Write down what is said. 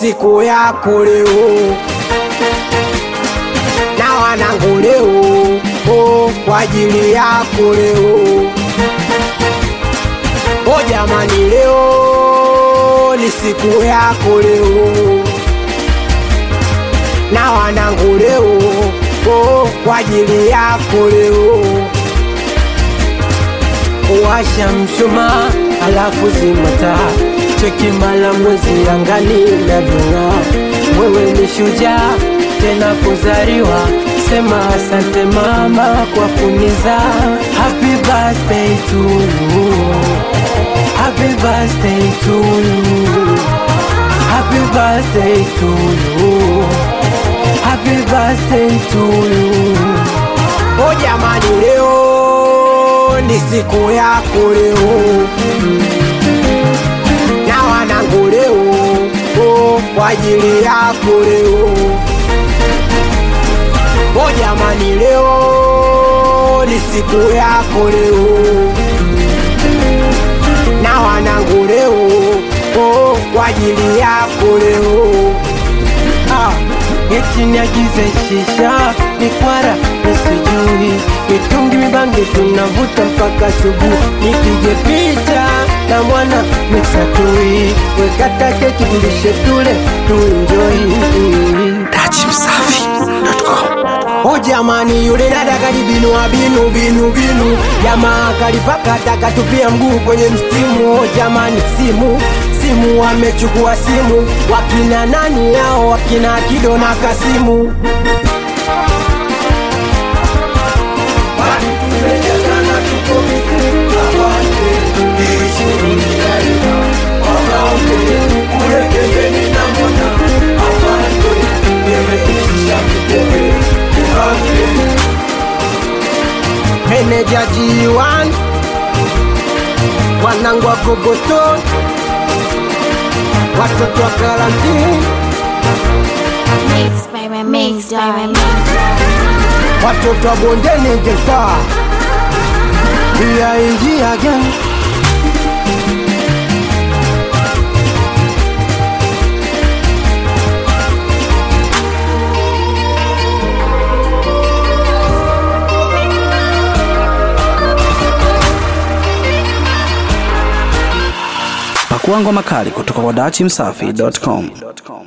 siku yako leo na wanangu leo oh, kwa ajili yako leo o jamani leo ni siku yako leo na wanangu leo oh, kwa ajili yako leo washa mshumaa alafu zimata cheki mala mwezi angani navyong'aa wewe ni shujaa tena kuzaliwa sema asante mama kwa kunizaa happy birthday to you happy birthday to you happy birthday to you happy birthday to you o jamani leo ni siku yako leo na wanangu leo oh, kwa ajili yako leo o jamani leo ni siku yako leo na wanangu leo oh, kwa ajili yako leo ah. Eti niagize shisha mikwara nisijui mitungi mibangi tunavuta mpaka subuhi nipige picha na mwana mixatui wekata keki tulishe tule tuenjoi O jamani yule dada kalibinua binu binu binu jamaa kalipaka takatupia mguu kwenye mstimu o jamani simu simu wamechukua simu wakina nani yao wakina kido na kasimu meneja G1 wanangu wa Kogoto, watoto wa karantini, Mixed by my mixed by my mixed. watoto wa bondeni Geita, pia ingia gang Pakua ngoma kali kutoka kwa dachimsafi.com.